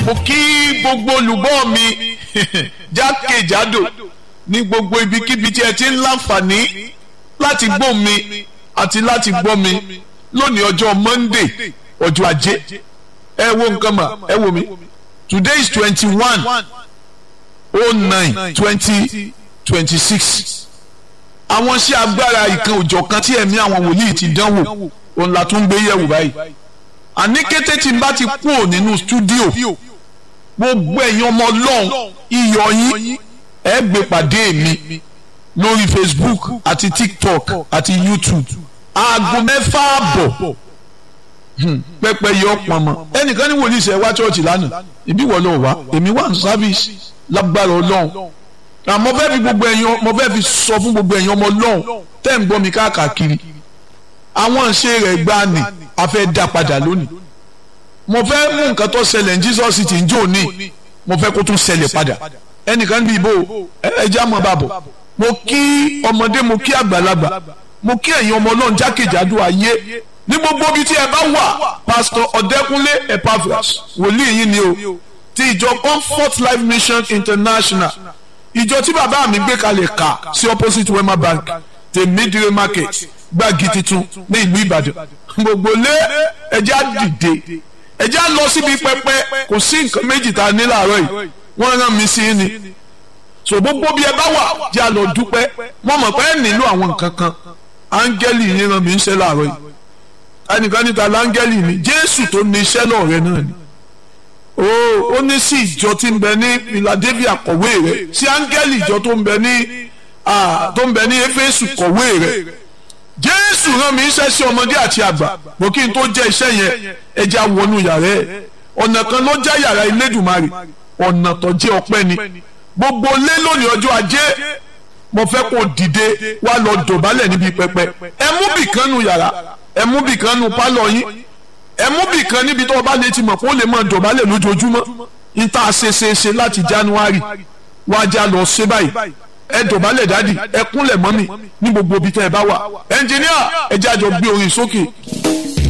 mo kí gbogbo olùgbọ́ mi jákèjádò ní gbogbo ibikíbi tí ẹ ti ń láǹfààní láti gbọ́ mi àti láti gbọ́ mi lónìí ọjọ́ Monday ọjọ́ ajé ẹ wo nǹkan mà ẹ wo mi today is twenty one oh nine twenty twenty six àwọn iṣẹ́ agbára ìkan òjọ̀ kan tí ẹ̀mí àwọn wòlíì ti dánwò òun la tún gbé yẹ̀wò báyìí àní kété tí n bá ti kúrò nínú stúdíò gbogbo ẹ̀yin ọmọ ọlọ́run iyọ̀ yín ẹ gbé pàdé mi lórí Facebook àti TikTok àti YouTube aago mẹ́fà àbọ̀ pẹpẹ yọ pọnmọ ẹnìkan ní wòlíì sẹ wá chọọchì lánàá ibi wọ lọ wá èmi wà ní sáfíìsì lágbára Ọlọ́run àmọ́ fẹẹ fi gbogbo ẹ̀yin mo fẹẹ fi sọ fún gbogbo ẹ̀yin ọmọ Ọlọ́run tẹ́ ń gbọ́ mi káàkiri àwọn ìṣe rẹ̀ gbá ni a fẹ́ dá padà lónìí mo fẹ́ mú nǹkan tó ṣẹlẹ̀ ní Jesus ti ń jò ní mo fẹ́ kó tún ṣẹlẹ̀ padà ẹnìkan bí ibo ẹja mọ̀ bàbọ̀ mo kí ọmọdé mo kí àgbàlagbà mo kí ẹ̀yin ọmọ Ọlọ́run jákèjádò ayé ní gbogbo ibi tí ẹ bá wà pásítọ̀ ọ̀dẹ́kúnlé epaphras wòlíì yín ni o ti ìjọ comfort life mission international ìjọ tí bàbá mi gbé kalẹ̀ kà sí opposite wema bank tèmídìrè market gbági titun ní ìlú ìbàdàn gbogbo lé ẹjẹ́ á dìde ẹjẹ́ á lọ síbi pẹpẹ kò sí nǹkan méjì tá a ní láàárọ̀ yìí wọ́n rán mi sí ni so gbogbo bí ẹ bá wà jẹ́ á lọ dúpẹ́ wọ́n mọ̀ pé ẹ nílò àwọn nǹkan kan áńgẹ́lì yín rán mi ń ṣe láàárọ̀ yìí ẹnìkan níta láńgẹ́lì ni jésù tó ní iṣẹ́ náà rẹ náà ni ó ó ní sí ìjọ tí ń bẹ ní philadelphia kọ̀wé rẹ sí áńgẹ́lì ìjọ tó ń bẹ ní tó ń bẹ ní éfésù kọ̀wé rẹ jésù rán mi iṣẹ́ sí ọmọdé àti àgbà mo kí n tó jẹ́ iṣẹ́ yẹn ẹja wọnú yàrá ẹ̀ ọ̀nà kan ló já yàrá ilédùmarè ọ̀nà tó jẹ́ ọpẹ́ ni gbogbo lé lónìí ọjọ́ ajé mo fẹ́ kó dìde wá lọ dọ̀bálẹ̀ níbi pẹpẹ ẹ mú bìkan nu yàrá ẹ mú bìkan nu pálọ̀ yín ẹ mú bìkan níbi tó o bá lè ti mọ̀ kó lè máa dọ̀bálẹ̀ lójoojúmọ́ n ta ṣe ṣe ṣe láti January wájà lọ ṣe báyìí ẹ dọ̀bálẹ̀ dádì ẹ kúnlẹ̀ mọ́mì ní gbogbo ibi tẹ́ ẹ bá wà ẹnjìníà ẹ jẹ́ àjọ gbé orin sókè.